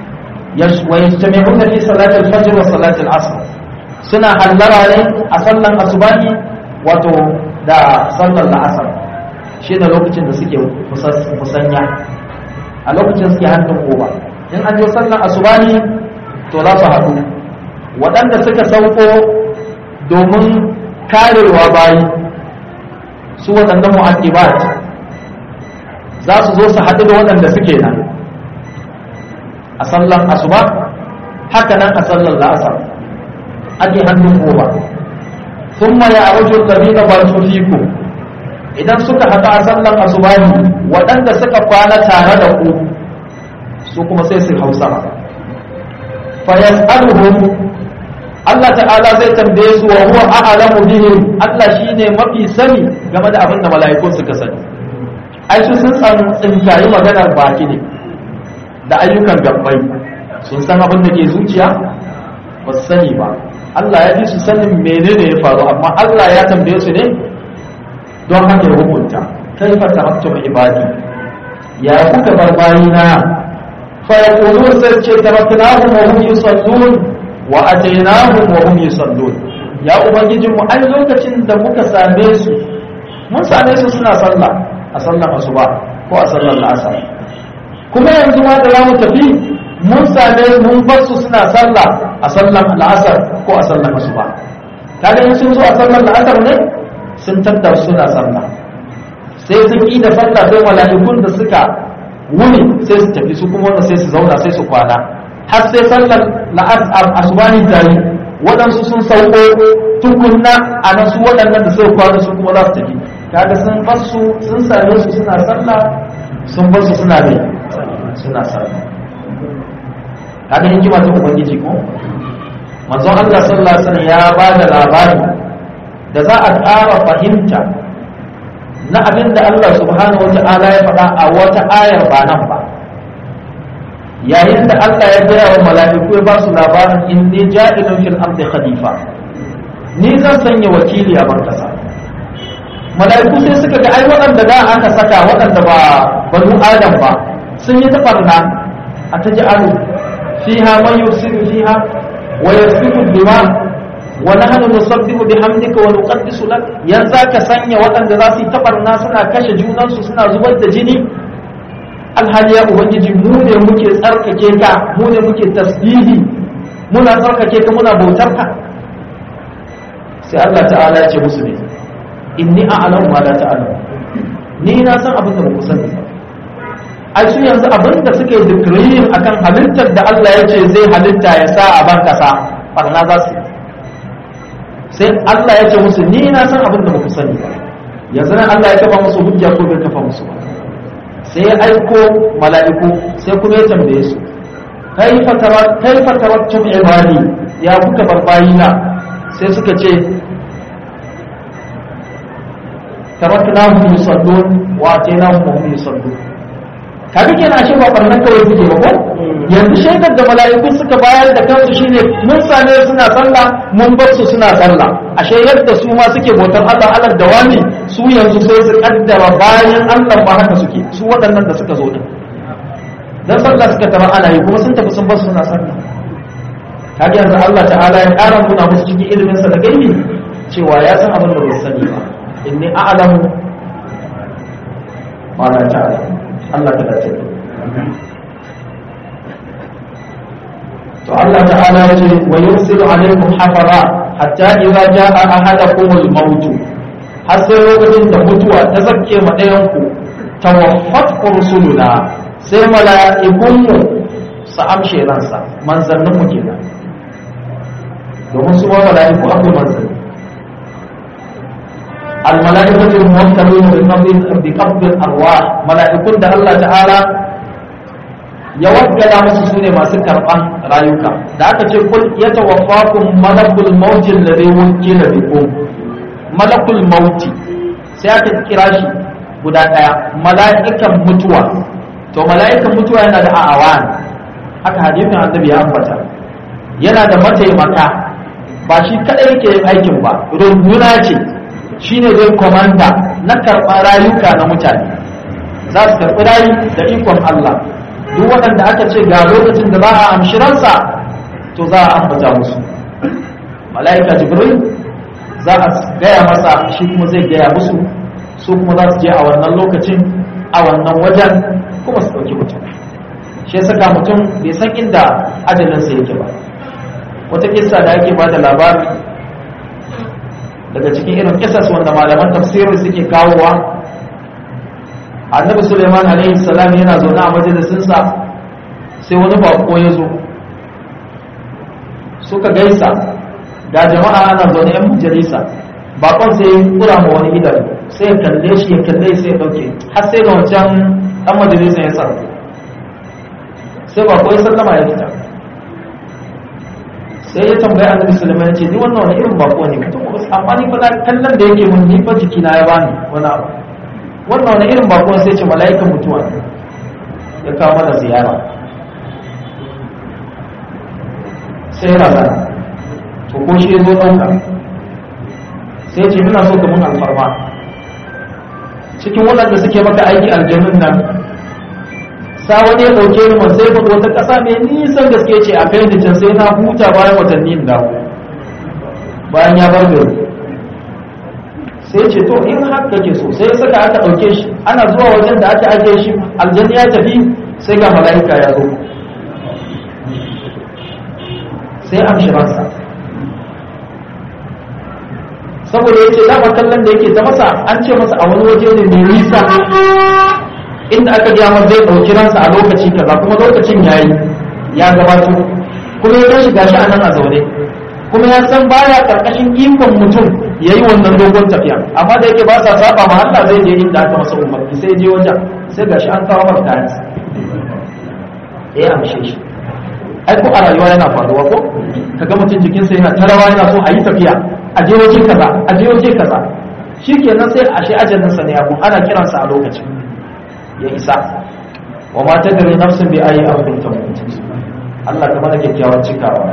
ويجتمعون في صلاة الفجر وصلاة العصر سنة حلرا ne a sallan asubahi wato da sallan la'asar shi da lokacin da suke musanya a lokacin suke hannun koba in an je sallan asubahi to za su haɗu waɗanda suka sauko domin karewa bayi su waɗannan mu'aqibat za su zo su haɗu da waɗanda suke nan a sallan asuba haka nan a sallan la'asar ake hannun goma sun ma ya arju kabila ba su fiku idan suka haɗa a sallan asuba ne waɗanda suka kwana tare da ku su kuma sai su hausa fa yas'aluhum Allah ta'ala zai tambaye su wa huwa a'lamu bihim Allah shine mafi sani game da abin da mala'ikun suka sani ai su sun san tsinkayi maganar baki ne da ayyukan gabbai sun san abin da ke zuciya ba su sani ba Allah ya fi su sanin menene ya faru amma Allah ya tambaye su ne don haka ya hukunta kai fa tahattum ibadi ya kuka bar bayina fa yaqulun sai ce taraknahum wa hum yusallun wa atainahum wa hum yusallun ya ubangijin mu ai lokacin da muka same su mun same su suna sallah a sallar asuba ko a sallar asar kuma yanzu ma da za mu tafi mun same mun bar su suna sallah a sallar al'asar ko a sallar asuba kaga in sun zo a sallar al'asar ne sun tattar suna sallah sai sun yi da sallah sai mala'ikun da suka wuni sai su tafi su kuma wanda sai su zauna sai su kwana har sai sallar la'asar asubani tare waɗansu sun sauko tukunna a nan su waɗannan da sai kwana su kuma za su tafi kaga sun bar su sun same su suna sallah sun bar su suna ne suna sallah kaga hikima ta ubangiji ko manzon Allah sallallahu alaihi wasallam ya ba da labari da za a ƙara fahimta na abin da Allah subhanahu wata'ala ya faɗa a wata ayar ba nan ba yayin da Allah ya gaya wa mala'iku ya ba su labarin inni ja'ilun fil ardi khalifa ni zan sanya wakili a barkasa mala'iku sai suka ga ai waɗanda da aka saka waɗanda ba banu adam ba sun yi tafarna a ta ji'alu fiha man yufsidu fiha wa yasfiku dima wa nahnu nusabbihu bihamdika wa nuqaddisu lak yanzu ka sanya waɗanda za su yi tabarna suna kashe junansu suna zubar da jini alhali ya ubangiji mu ne muke tsarkake ka mu ne muke tasbihi muna tsarkake ka muna bautar ka sai Allah ta'ala ya ce musu ne inni a'lamu ma la ta'lamu ni na san abin da ba ku sani ba ai su yanzu abin da suke declaring akan halittar da Allah ya ce zai halitta ya sa a ban kasa barna za su sai Allah ya ce musu ni na san abin da ba ku sani ba yanzu nan Allah ya kafa musu hujja ko bai kafa musu ba sai ya aiko mala'iku sai kuma ya tambaye su kaifa tarat kaifa tarattum ibadi ya kuka bar bayina sai suka ce taraknahum yusallun wa atainahum hum yusallun kaga kenan ashe ba barnan kawai kuke ba ko yanzu shaidar da mala'iku suka bayar da kansu shine mun same suna sallah mun bar su suna sallah ashe yadda su ma suke bautar Allah Allah da wani su yanzu sai su kaddara bayan Allah ba haka suke su waɗannan da suka zo din dan sallah suka tara ana yi kuma sun tafi sun bar su suna sallah kaga yanzu Allah ta'ala ya ƙara nuna musu cikin ilimin sa da gaibi cewa ya san abin da ba su sani ba inni a'lamu ma la ta'lamu Allah ta dace to Allah ta'ala ya ce wa yursilu alaikum hafaza hatta idza jaa ahadakum al-maut har sai lokacin da mutuwa ta zakke ma ɗayan ku tawaffat rusuluna sai mala'ikun mu su amshe ransa manzannin mu kenan domin su ma mala'iku akwai manzanni الملائكة الموكلون بقبض بقبض الأرواح ملائكة ده الله تعالى ya wakkala musu sune masu karban rayuka da aka ce kul yatawaffakum malakul maut alladhi wukila bikum malakul mauti sai aka kira shi guda daya mala'ikan mutuwa to mala'ikan mutuwa yana da awan haka hadisin annabi ya ambata yana da mataimaka ba shi kadai yake yin aikin ba runduna ce shine zai komanda na karɓar rayuka na mutane za su karɓi rayu da ikon Allah duk waɗanda aka ce ga lokacin da za a amshi ransa to za a ambata musu mala'ika jibril za a gaya masa shi kuma zai gaya musu su kuma za su je a wannan lokacin a wannan wajen kuma su ɗauki mutum shi ya saka mutum bai san inda ajalinsa yake ba wata kissa da ake ba da labari daga cikin irin kisas wanda malaman tafsirin suke kawowa annabi suleiman alaihi salam yana zaune a majalisinsa sai wani bako ya zo suka gaisa ga jama'a ana zaune yan majalisa bakon sai ya kura ma wani idan sai ya kalle shi ya kalle sai ya dauke har sai da wancan dan majalisa ya sa sai bako ya sallama ya fita sai ya tambaya annabi sulaiman ya ce ni wannan wani irin bako ne mutum amma ni fa kallon da yake mun ni fa jiki na ya bani wani abu wannan wani irin bako sai ce mala'ikan mutuwa ne ya kawo mana ziyara sai ya razana to ko shi ya zo ɗauka sai ce ina so ka mun alfarma cikin waɗanda suke maka aiki aljanun nan sa wani ya ɗauke ni man sai faɗo wata ƙasa mai nisan gaske ce a kai da can sai na huta bayan watanni in dawo bayan ya bar gari sai ce to in haka ke so sai saka aka ɗauke shi ana zuwa wajen da aka ajiye shi aljanna ya tafi sai ga mala'ika ya zo sai amshi ransa saboda ya ce dama kallon da yake ta masa an ce masa a wani waje ne mai nisa inda aka gaya masa zai ɗauki ransa a lokaci kaza kuma lokacin ya yi ya gabato kuma ya tashi gashi a nan a zaune kuma ya san baya karkashin ikon mutum ya yi wannan dogon tafiya amma da yake ba sa saba ma Allah zai je inda aka masa umarni sai je wajen sai gashi an kawo masa kayan ya amshe shi ai ko a rayuwa yana faruwa ko kaga mutum jikinsa yana tarawa yana so a yi tafiya a je waje kaza a je waje kaza shikenan sai a shi ajalinsa ne abu ana kiransa a lokacin ya isa wa ma tadri nafsun bi ayi ardin tamut Allah ka mana kyakkyawan cikawa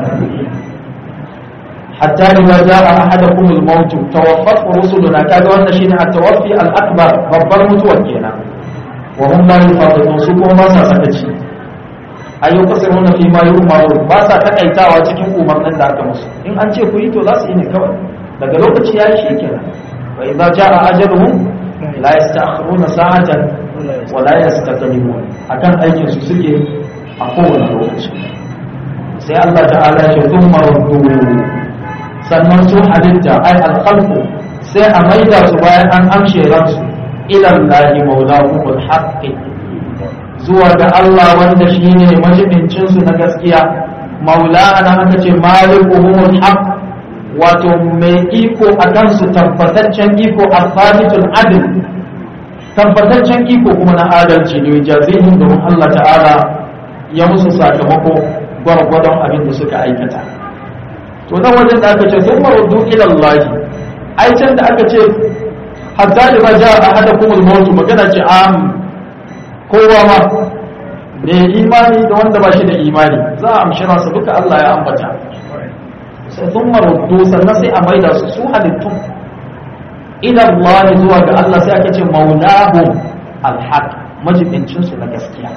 hatta idza jaa ahadakum al-maut tawaffat rusuluna kaga wannan shine at-tawaffi al-akbar babbar mutuwar kenan wa hum la yafadun su kuma ba sa sakaci ayu kasiruna fi ma yu'maru ba sa takaitawa cikin umarnin da aka musu in an ce ku yi to za su yi ne kawai daga lokaci yayi shi kenan wa idza jaa ajaluhum la yasta'khiruna sa'atan wa la yastaqdimun akan aikin su suke a kowane lokaci sai Allah ta'ala ya ce thumma ruddu sannan su halitta ai alkhalqu sai a maida su bayan an amshe ransu ila Allah maulahumul haqqi zuwa ga Allah wanda shine majibincin su na gaskiya maula ana aka ce malikuhumul haqq wato mai iko akan su tabbataccen iko al-thabitul adl tabbataccen iko kuma na adalci ne jazihin domin Allah ta'ala ya musu sakamako gwargwadon abin da suka aikata to nan wajen da aka ce sun maruddu ila Allah ai can da aka ce hatta da ba ja a hada kuma mautu magana ce am kowa ma me imani da wanda ba shi da imani za a amshi ransa duka Allah ya ambata sai sun maruddu sannan sai a maida su su halittun ila Allah zuwa ga Allah sai aka ce maulahum alhaq majibincin su na gaskiya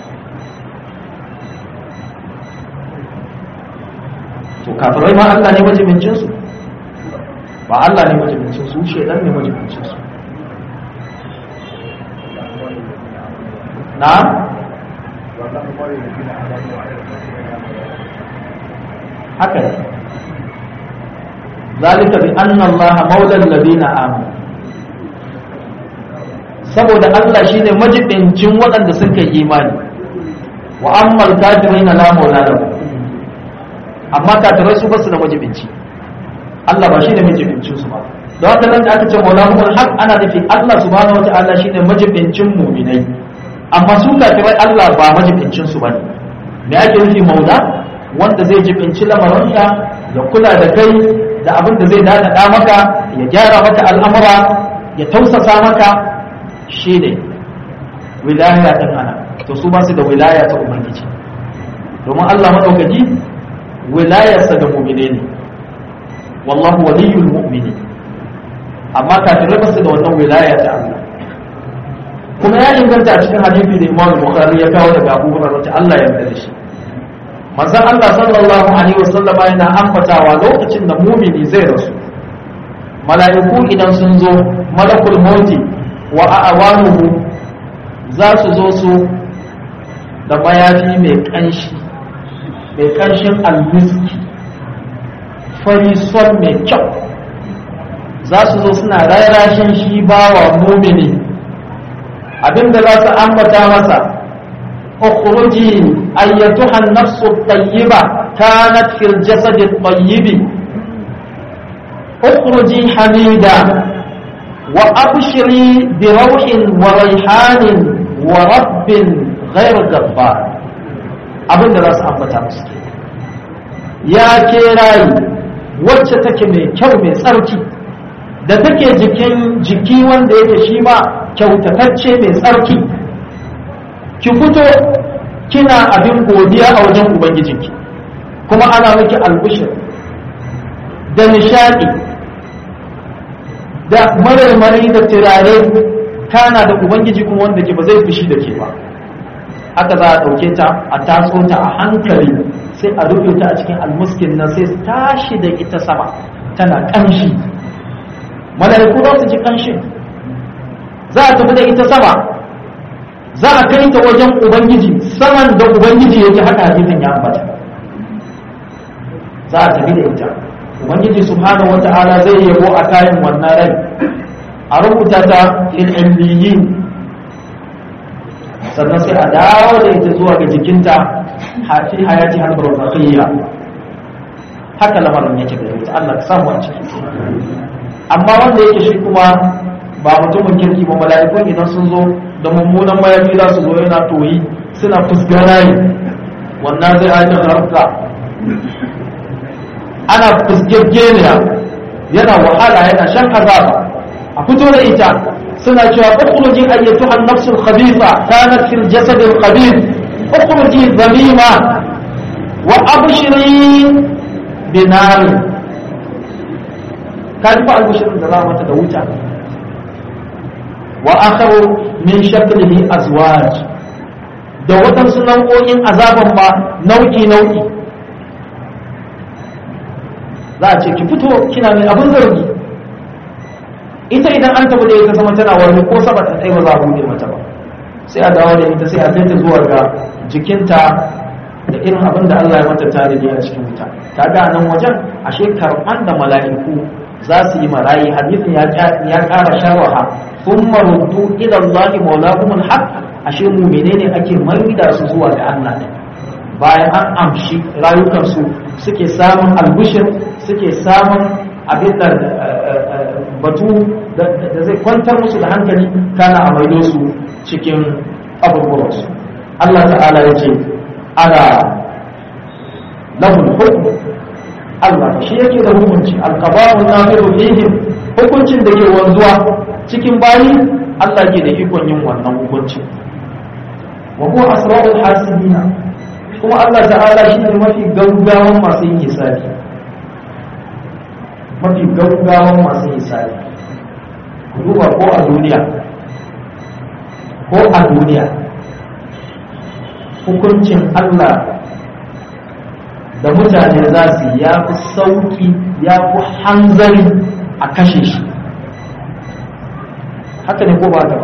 to kafirai ma Allah ne majibincin su ba Allah ne majibincin su shedan ne majibincin su na haka ne zalika bi anna Allah maula alladhina amanu saboda Allah shine majibincin waɗanda suka yi imani wa ammal kafirina la maula lahum amma kafirai su basu da majibinci Allah ba shi ne majibincin su ba da haka nan da aka ce maulahumul haq ana nufi Allah subhanahu wata'ala shine majibincin mu'minai amma su kafirai Allah ba majibincin su bane me ake nufi maula wanda zai jibinci lamarinka ya kula da kai da abin da zai dada maka ya gyara maka al'amura ya tausasa maka shine wilaya din ana to su ba su da wilaya ta ubangiji domin Allah madaukaki wilayarsa da mu'mine ne wallahu waliyul mu'mini amma kafirai ba su da wannan wilaya ta Allah kuma ya inganta a cikin hadisi da Imam Bukhari ya kawo daga Abu Hurairah ta Allah ya yarda da shi manzon Allah sallallahu alaihi wasallam yana ambatawa lokacin da mu'mini zai rasu mala'iku idan sun zo malakul mauti wa a'wanuhu za su zo su da mayafi mai kanshi mai kanshin almiski fari son mai kyau za su zo suna rarashin shi bawa mumini abinda za su ambata masa ukhruji ayyatuha an-nafsu at-tayyiba kanat fil jasad at-tayyib ukhruji hamida wa abshiri bi rawhin wa rayhanin wa rabbin ghayr ghabbar abinda za su ambata musu ya ke rayi wacce take mai kyau mai tsarki da take jikin jiki wanda yake shi ma kyautatacce mai tsarki ki fito kina abin godiya a wajen ubangijinki kuma ana miki albushir da nishadi da marmari da turare kana da ubangiji kuma wanda ke ba zai fushi da ke ba haka za a ɗauke ta a taso ta a hankali sai a rufe ta a cikin almuskin nan sai tashi da ita sama tana ƙanshi mala'iku za su ji ƙanshin za a tafi da ita sama za a kai ta wajen ubangiji saman da ubangiji yake haka hadisin ya ambata za a tafi da ita ubangiji subhanahu wata'ala zai yabo a kayan wannan rai a rubuta ta fil illiyin sannan sai a dawo da ita zuwa ga jikinta fi hayati har barzakhiyya haka lamarin yake da ita Allah ka samu a ciki amma wanda yake shi kuma ba mutumin kirki ba mala'ikun idan sun zo da mummunan mayafi za su zo yana toyi suna fuskarayi wannan zai aika harka ana fuskegeniya yana wahala yana shan azaba a fito da ita suna cewa ukhruji ayyatuha an-nafs al-khabitha kanat fil jasad al-khabith ukhruji dhamima wa abshiri binar kan fa al-bushirin da za mata da wuta wa akharu min shaklihi azwaj da waɗansu nau'o'in azaban ba nau'i nau'i za a ce ki fito kina mai abin zargi ita idan an tabbata ita sama tana wani ko sama ta tsaye ba za a bude mata ba sai a dawo da ita sai a kai ta zuwa ga jikinta da irin abin da Allah ya mata tarihi a cikin wuta kaga nan wajen ashe karɓan da mala'iku za su yi marayi hadisin ya ƙara sharaha thumma ruddu ila Allah mawlahumul haqq ashe mu menene ake maida su zuwa ga Allah ne bayan an amshi rayukansu suke samun albishir suke samun abin da batu da zai kwantar musu da hankali kana a maido su cikin abubuwansu Allah ta'ala ya ce ana lahul hukm Allah shi yake da hukunci alqaba'u nafiru fihim hukuncin da ke wanzuwa cikin bayi Allah ke da ikon yin wannan hukunci wa huwa asrarul hasibina kuma Allah ta'ala shi ne mafi gaggawan masu yin hisabi mafi gaggawan masu yin hisabi ku duba ko a duniya ko a duniya hukuncin Allah da mutane za su ya fi sauki ya fi hanzari a kashe shi haka ne ko ba ta ba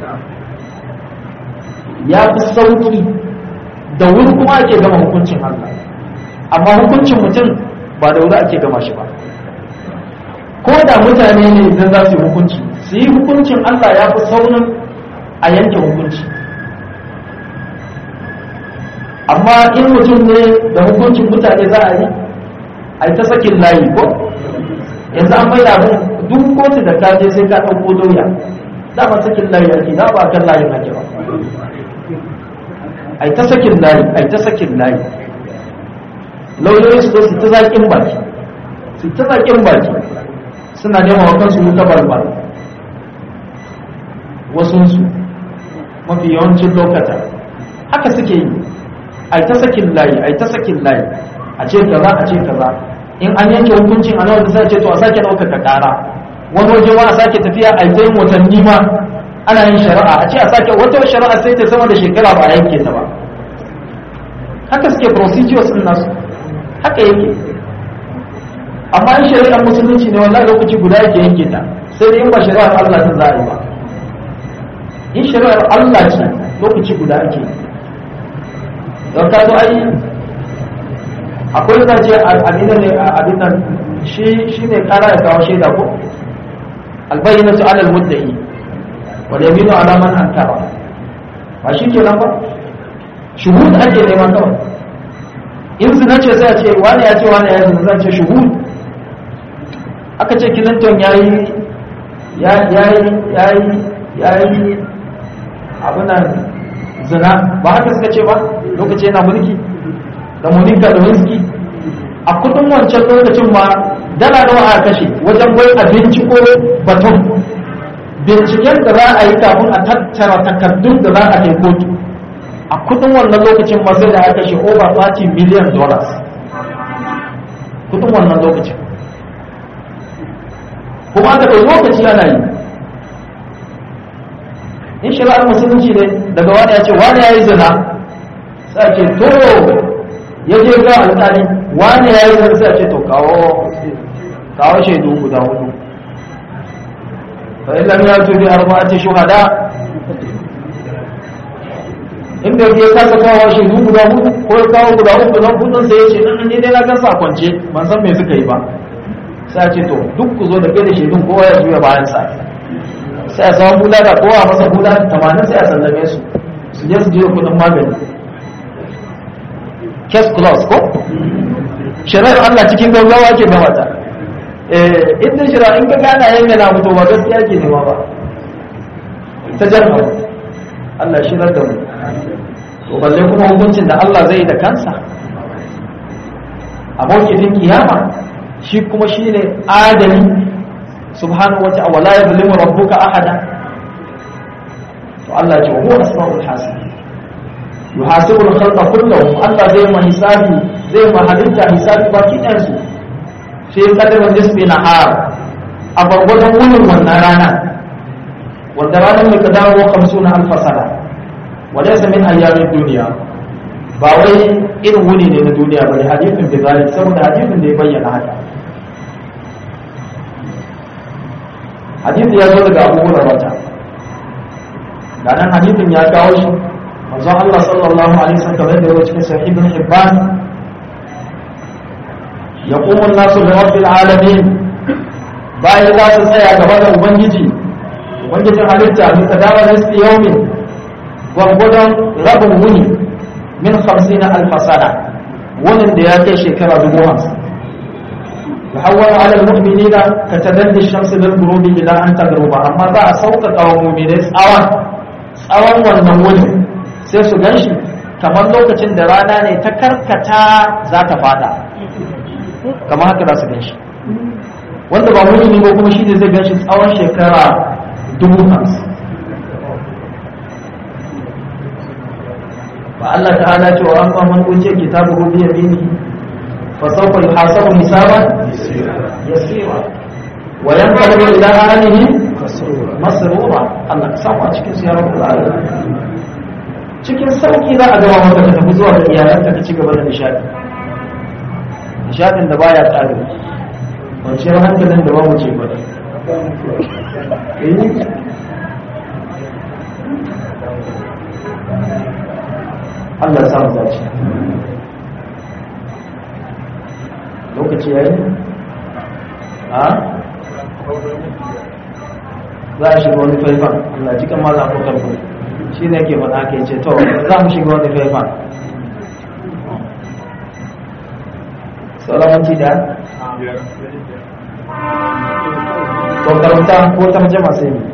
ya fi sauki da wuri kuma ake gama hukuncin Allah amma hukuncin mutum ba da wuri ake gama shi ba ko da mutane ne idan za su yi hukunci su yi hukuncin Allah ya fi saurin a yanke hukunci amma in mutum ne da hukuncin mutane za a yi a yi ta sakin layi ko yanzu an bai da duk kotu da ka je sai ka ɗauko doya dama sakin layi ake da ba kan layin ake ba ai ta sakin layi ai ta sakin layi lauyoyi su su ta zaƙin baki su ta zaƙin baki suna nema wa kansu wuta balbal wasunsu mafi yawancin lokata haka suke yi ai ta sakin layi ai ta sakin layi a ce kaza a ce kaza in an yanke hukuncin a nawa da sai ce to a sake ɗaukaka ƙara wani waje ma a sake tafiya a yi watanni ma ana yin shari'a a ce a sake wata shari'a sai ta sama da shekara ba a yanke ta ba haka suke procedures din nasu haka yake amma in shari'ar musulunci ne wallahi lokaci guda yake yanke ta sai dai in ba shari'ar Allah ta za a yi ba in shari'ar Allah ce lokaci guda ake don ka zo ai akwai da ce abin ne abin nan shi shine kara ya kawo shaida ko albayyinatu ala al-mudda'i wal yaminu ala man ankara ba shi ke nan ba shuhud ake neman kawai in zina ce sai a ce wani ya ce wani ya zina zan ce shuhud aka ce clinton ya yi ya yi ya yi ya yi abinan zina ba haka suka ce ba lokaci yana mulki da monica da whisky a kudin wancan lokacin ma dala nawa a kashe wajen bai abinci ko baton binciken da za a yi kafin a tattara takardun da za a kai kotu a kudin wannan lokacin ma sai da aka kashe over 30 million dollars kudin wannan lokacin kuma aka kai lokaci ana yi in shari'ar musulunci ne daga wani ya ce wani ya yi zina sai ce to ya je ga alƙali wani ya yi zina sai ce to kawo kawo shaidu guda hudu fa in lam yatu bi arba'ati shuhada inda ya kasa kawo shaidu guda hudu ko ya kawo guda hudu don hudun sai ya ce nan ne dai na gan kwance ban san me suka yi ba sai a ce to duk ku zo da kai da shaidun kowa ya juya bayan sa sai a samu bula da kowa masa bula tamanin sai a sallame su su je su je kudin magani case close ko shari'ar Allah cikin gaggawa ke gama ta eh inda shari'a in ka gana yayin yana mutu ba gaskiya ke nema ba ta jarfa Allah shirar da mu to balle kuma hukuncin da Allah zai da kansa a mawkifin kiyama shi kuma shine adali subhanahu wa ta'ala wala yadhlimu rabbuka ahada to Allah ya ce huwa asmaul hasib yuhasibu al-khalqa kullahum Allah zai ma hisabi zai ma halitta hisabi baki ɗayan su sai kadarin nisbi nahar a gwargwadon wunin wannan rana wanda ranar mai kadawo 50 alf sana wa laysa min ayyamin duniya ba wai irin wuni ne na duniya ba ne hadithin bi zalik saboda hadithin da ya bayyana haka hadithi ya zo daga Abu Hurairah da nan hadithin ya kawo shi manzo Allah sallallahu alaihi wasallam kamar da cikin sahih ibn Hibban yaqumu an-nasu li rabbil alamin bayan za su tsaya gaba da ubangiji ubangijin halitta bi kadawa nisfi yawmin gwargwadon rabin wuni min 50 alf sana wunin da ya kai shekara dubu hamsin يحول على المؤمنين كتدلي الشمس بالغروب الى ان تغرب amma za a sauƙaƙa wa mu'minai tsawon tsawon wannan wurin sai su gan shi kamar lokacin da rana ne ta karkata za ta fada kamar haka za su gan shi wanda ba muni ne ba kuma shi ne zai gan shi tsawon shekara dubu hamsin ba Allah ta'ala ce wa an ba man uce kitabu bi yamini fa sawfa yuhasabu hisaban yasira wa yanqalibu ila ahlihi masrura Allah ka samu a cikin su ya rabbul alamin cikin sauki za a gama maka ka tafi zuwa da iyalanka ka ci gaba da nishadi nishadin da baya tsari kwanciyar hankalin da babu ce gwada Allah ya samu zaci lokaci yayi a za a shiga wani faifan Allah cikin maza ko karfi shi ne ke faɗa ke ce to za mu shiga wani faifan sauran da to karanta ko tarjama sai ne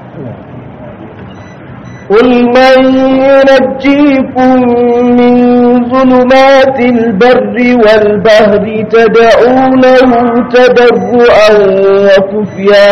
قل من ينجيكم من ظلمات البر والبهر تدعونه تضرعا وخفيه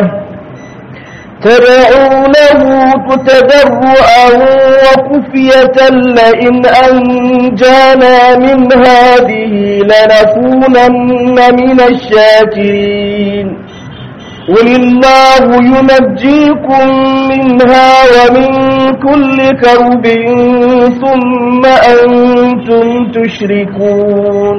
تدعونه تضرعا وخفية لئن أنجانا من هذه لنكونن من الشاكرين قل الله ينجيكم منها ومن كل كرب ثم أنتم تشركون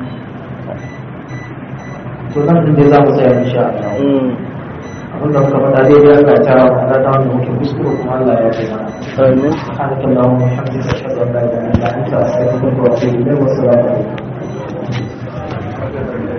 sunan da za mu tsaya insha Allah abinda muka faɗa daidai Allah ya tara mu da wanda muke kuskure kuma Allah ya kai mana آمين سبحانك اللهم وبحمدك اشهد ان لا اله الا انت استغفرك واتوب اليك والسلام عليكم